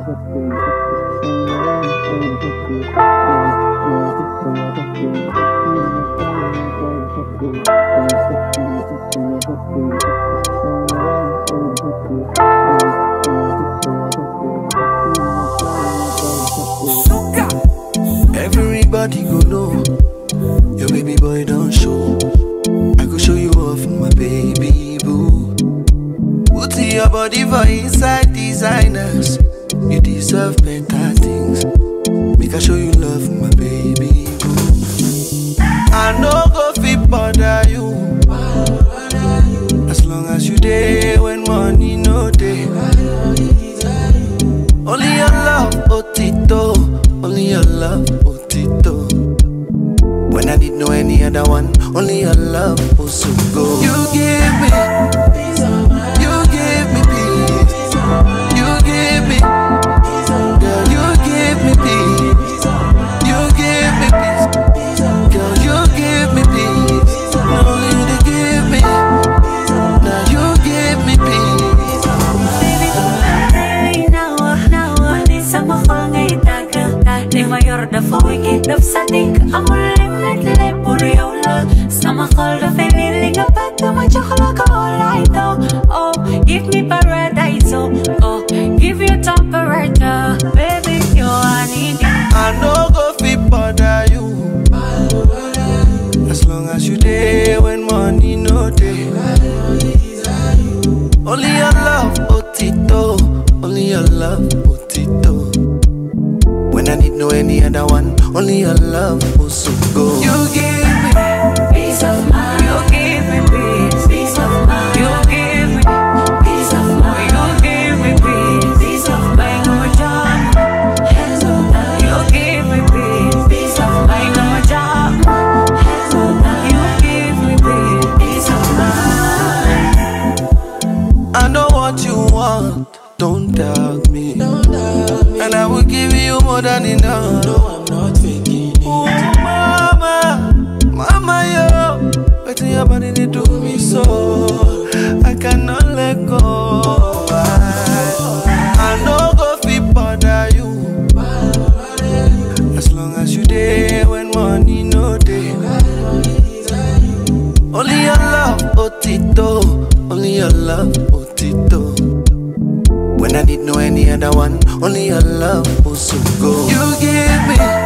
Everybody go know your baby boy don't show. I go show you off, my baby boo. Put your body for inside designers. You deserve better things. Make I show you love, my baby boo. I no go fit bother you. As long as you there when money no day. Only your love, Otito. Only your love, Otito. When I didn't know any other one, only your love was so good. You give me, you give me peace. You give me, girl, you give me peace. You give me peace, girl, you give me peace. Not only you to give me, now you give me peace. mayor da fawiki daf sadik amul limit le pour yow la sama xol da fay li nga bëgg ma jox la ko all I know oh give me paradise oh oh give you temperature baby you I need it I no go fit bother you. As long as you there when money no day. Only your love, Otito. Only your love, Otito. When I need no any other one, only your love was so good. You give me peace of mind you give me peace peace of mind you give me peace of mind you give me peace peace of mind no job hands on down you give me peace peace of mind no job hands on down you give me peace peace of mind I know what you want, don't doubt me. And I will give you more than enough. No, I'm not faking it. Ooh, mama, mama, yo. Waiting your body they do me so. I cannot let go. I, I no go fit bother you. As long as you there when money no day. Only your love, Otito. Only your love, Otito. When I didn't know any other one, only your love was so good. You give me